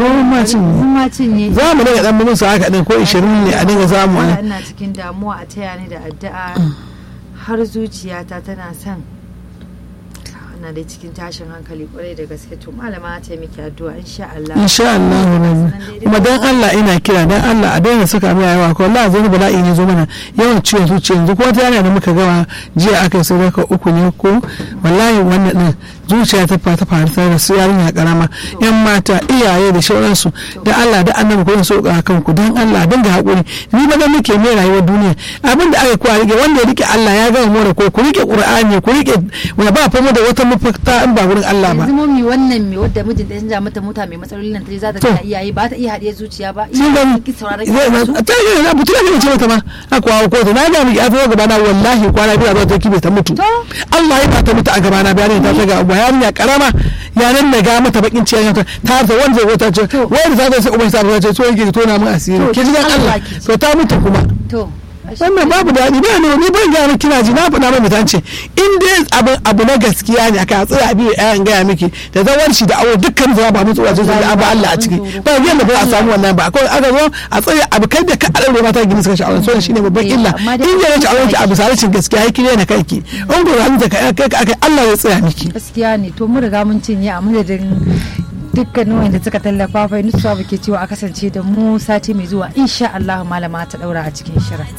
ko ma cinye ma cinye za mu daga dan musu haka din ko 20 ne a dinga samu Wala ne ina cikin damuwa a taya ni da addu'a har zuciyata tana son ina da cikin tashin hankali kwarai da gaske to malama ta miki addu'a insha Allah insha Allah rabbi kuma dan Allah ina kira dan Allah a daina saka mai yawa ko Allah zai bala'i ne zo mana yawan ciwon zuciya yanzu ko ta yana da muka gama jiya aka yi sadaka uku ne ko wallahi wannan din zuciya ta fata faru da su yarinya karama yan mata iyaye da shauransu da Allah da annabi ko so ka kanku dan Allah dinga hakuri ni ba da muke mai rayuwar duniya abin da aka kwa rike wanda ya rike Allah ya gama more ko ku rike Qur'ani ku rike wanda ba fa mu da wata mafakta in ba gurin Allah ba yanzu momi wannan me wadda mijin da ya mata mota mai matsalolin nan ta za ta To. ga iyaye ba ta iya haɗiye zuciya ba sun gani ki sauraron zai na su ta yi na mutum ne ce mata ma a kwawo kotu na ga miki a zo gaba na wallahi kwana biyu a zo ta kibe ta mutu To. Allah ya ta mutu a gaba na bayanin ta ga abu yarinya karama yanan na ga mata bakin ciyan ta ta ta wanda zai ta ce wai da ta sai uban ta ce so yake tona mun asiri To, ki ji dan Allah Allah ki ji. to ta mutu kuma to wannan babu daɗi ba ne ni ban gaya miki kina ji na faɗa mai mutance in dai abu abu na gaskiya ne aka tsaya abi ayan gaya miki da zawar shi da aure dukkan zama ba mutuwa ce sai abu Allah a ciki ba yanda ba a samu wannan ba akwai aka zo a tsaya abu kai da ka aure mata gini suka sha'awar so shine babban Eh, illa amma dai in ya ci akwai auren ki abu sarashin gaskiya yake ne na kanki in ko ran da kai kai kai Allah ya tsaya miki gaskiya ne to mun riga mun cinye a madadin dukkanin wanda suka tallafa fa nusuwa ke cewa a kasance da mu sati mai zuwa insha Allah malama ta daura a cikin shirin